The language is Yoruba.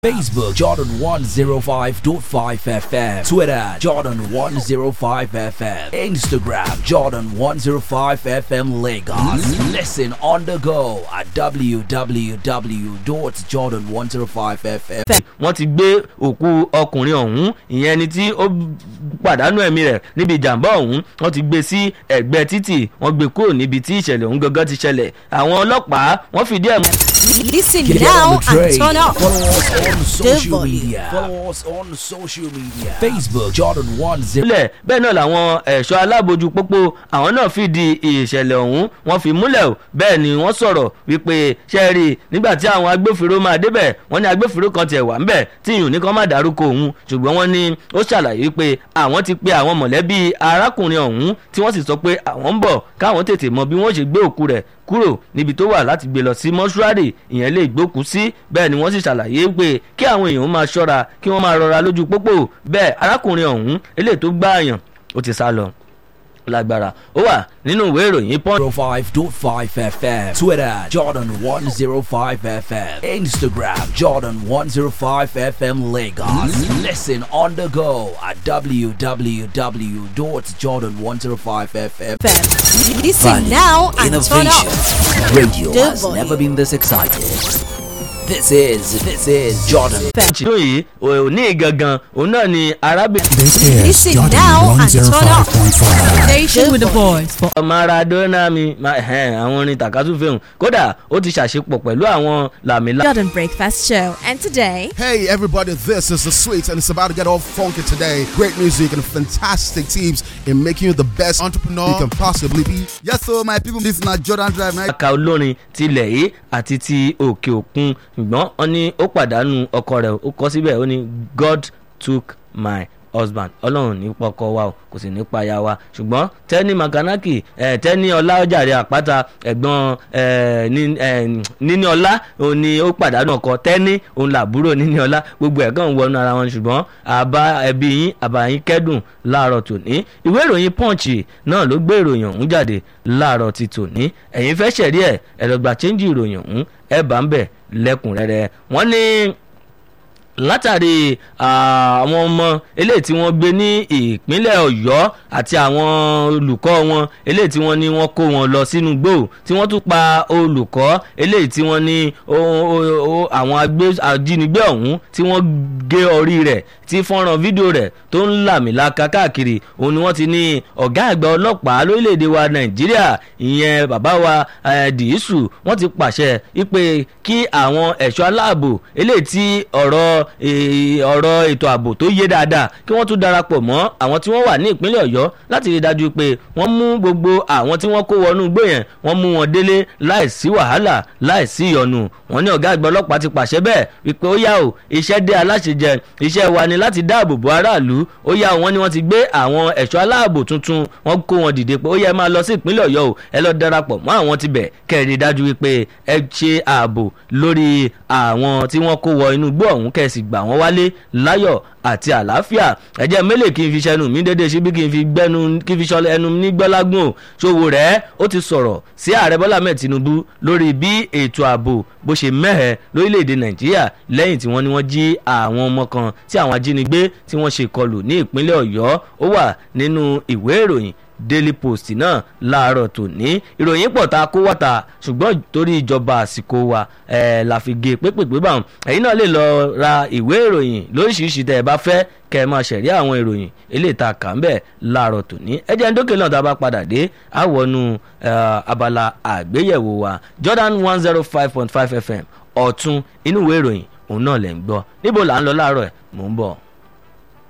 Facebook Jordan 105.5 FM Twitter Jordan 105 FM Instagram Jordan 105 FM Lagos Listen on the go at www.jordan105fm wọ́n ti gbé òkú ọkùnrin ọ̀hún ìyẹn ẹni tí ó pàdánù ẹ̀mí rẹ̀ níbi ìjàmbá ọ̀hún wọ́n ti gbé sí ẹ̀gbẹ́ títì wọ́n gbé kúrò níbi tí ìṣẹ̀lẹ̀ ọ̀hún gangan ti ṣẹlẹ̀ àwọn ọlọ́pàá wọ́n fìdí ẹ̀ mú. Listen Get now on the and train. turn up. Follow us on social volume. media. Follow us on social media. Facebook Jordan 10. sílẹ̀ bẹ́ẹ̀ náà làwọn ẹ̀ṣọ́ alábòójú pópó àwọn náà fìdí ìṣẹ̀lẹ̀ ọ̀hún wọ́n fi múlẹ̀ o bẹ́ẹ̀ ni wọ́n sọ̀rọ̀ wípé ṣe rí i nígbà tí àwọn agbófinró máa débẹ̀ wọ́n ní agbófinró kan tiẹ̀ wà ńbẹ̀ tí ìyún nìkan má dárúkọ òun ṣùgbọ́n wọ́n ní ó ṣàlàyé pé àwọn ti pe àwọn mọ̀lẹ́bí arákùnrin ọ̀hún tí wọ́n sì sọ pé àwọn ń bọ̀ káwọn tètè mọ bí wọ́n ṣe gbé òkú rẹ̀ kúrò níbi tó wà láti gbé lọ sí mọ́ṣúárì ìyẹn lè gbókùú sí bẹ́ẹ̀ ni wọ́n sì ṣàlàyé pé kí àwọn èèyàn máa ṣọ́ra kí wọ́n máa rọra lójú pópó bẹ́ẹ̀ arákùnrin ọ̀hún eléyìí tó gbáàyàn ó ti sá lọ lágbára ó wà nínú ìwé ìròyìn pọ́n. 105.5 FM Twitter Jordan 105 FM Instagram Jordan 105 FM Lagos Listen on the go at www.jordan105fm Listen now and turn Innovation up. Radio The has volume. never been this excited This is this is Jordan ìṣòro yìí òní gangan òun náà ni arábìnrin This is Listen Jordan now and turn up. 105.5. Station with the boys for maradona mi ma- ẹhẹ́n, àwọn orin tàkásùfẹ́hùn kódà ó ti ṣàṣepọ̀ pẹ̀lú àwọn làmìlà. Jordan Breakfast Show. And today, Hey everybody, this is the sweet and it's about to get all funky today. Great music and fantastic tips in making you the best entrepreneur you can possibly be. Yes, so my people, this na Jordan Drive. Now, aka olórin tilẹ̀ yìí àti ti òkè òkun ṣùgbọ́n wọ́n ní ó pàdánù ọkọ rẹ̀ ó kọ́ síbẹ̀ ó ní God took my husband ọlọ́run ní pọkọ wa o kò sì ní paya wa ṣùgbọ́n tẹ́ni makanaki ẹ̀ tẹ́ni ọlá ọjàre àpáta ẹ̀gbọ́n ẹ̀ ní- ẹ̀, níní ọlá òun ni ó pàdánù ọkọ tẹ́ni òun làbúrò níní ọlá gbogbo ẹ̀ kàn ń wọnú ara wọn ṣùgbọ́n àbá ẹbí yín àbá yín kẹ́dùn láàárọ̀ tòní ìwé ìròyìn punch náà ló gbé ìròyìn ọ̀hún jáde láàárọ̀ ti tòní ẹ̀yin fẹ́ ṣẹ̀rí ẹ̀ ẹ̀ lọ́gbà chẹ́ńjì ìròyìn ọ̀hún ẹ̀ bá ń bẹ̀ lẹ́kùnrẹ́rẹ́ wọ́n ní látàrí ah, àwọn ọmọ eléyìí tí wọ́n gbé ní ìpínlẹ̀ ọ̀yọ́ àti àwọn olùkọ́ wọn eléyìí tí wọ́n ní wọ́n kó wọn lọ sínú gbò tí wọ́n tún pa olùkọ́ eléyìí tí wọ́n ní ó- ó- ó- àwọn agbé- ajínigbé ọ̀hún tí wọ́n gé orí rẹ̀ tí fọ́nrán fídíò rẹ̀ tó ń làmìlaka káàkiri òun ni wọ́n ti ní ọ̀gá àgbà ọlọ́pàá lórílẹ̀‐èdè wa nàìjíríà ìyẹn bàbá wa eh, dìísù wọ́n ti pàṣẹ wípé kí àwọn ẹ̀ṣọ́ aláàbò eléyìí tí ọ̀rọ̀ eh, ọ̀rọ̀ ètò ààbò tó yé dáadáa kí wọ́n tún darapọ̀ mọ́ àwọn tí wọ́n wà ní ìpínlẹ̀ ọ̀yọ́ láti rí i dájú pé wọ́n mú gbogbo àwọn tí wọ́n kó wọnú igbó yẹn wọ́n mú wọn délé láìsí wàhálà láìsí ìyọnu wọ́n ní ọ̀gá àgbà ọlọ́pàá ti pàṣẹ bẹ́ẹ̀ wípé ó yá o iṣẹ́ dé aláṣejẹ iṣẹ́ wa ni láti dáàbò bo aráàlú ó yá o wọ́n ní wọ́n ti gbé àwọn ẹ̀ṣọ́ aláàbò tuntun wọ́n kó wọn dìde pé ó yẹ ẹ máa lọ sí ìpínlẹ̀ ọ̀yọ́ o ẹ lọ darapọ̀ mọ́ àwọn tibẹ̀ kẹ́ẹ̀rí dájú wípé ẹ ṣe ààbò lórí àwọn tí wọ́n kó wọ inú igbó ọ̀hún kẹ́ẹ̀sì gbà wọ́n wálé láyọ̀ àti àlàáfíà ẹ̀jẹ̀ mélèé kí n fi ṣẹnu mi dédé síbí kí n fi gbẹ́nu kí n fi ṣọlẹ̀ ẹnu ní gbọ́lágùn o ṣòwò rẹ̀ ó ti sọ̀rọ̀ sí ààrẹ bọ́lá mẹ́ẹ̀ tinubu lórí bí ètò ààbò bó ṣe mẹ́hẹ̀ lórílẹ̀‐èdè nàìjíríà lẹ́yìn tí wọ́n ní wọ́n jí àwọn ọmọ kan tí àwọn ajínigbé tí wọ́n ṣe kọlù ní ìpínlẹ̀ ọ̀yọ́ ó wà nínú ìwé ìròyìn daily post náà láàárọ̀ tòní ìròyìn pọ̀ tá a kó wọ́ta ṣùgbọ́n torí ìjọba àsìkò wa ẹ̀ la fi gé pépèpé bá wọn ẹ̀yin náà lè lọ ra ìwé ìròyìn lóríṣiríṣi tẹ́ ẹ bá fẹ́ kẹ́ ẹ máa ṣẹ̀rí àwọn ìròyìn eléyìí tá a kà ń bẹ̀ láàárọ̀ tòní ẹ jẹ́ ń dókè náà tá a bá padà dé àwọnú abala àgbéyẹ̀wò wa Jordan one zero five point five FM ọ̀tún inú ìwé ìròyìn òun náà lẹ̀ ń gbọ́ níbo là ń lọ láàárọ̀ ẹ̀ mò ń bọ̀.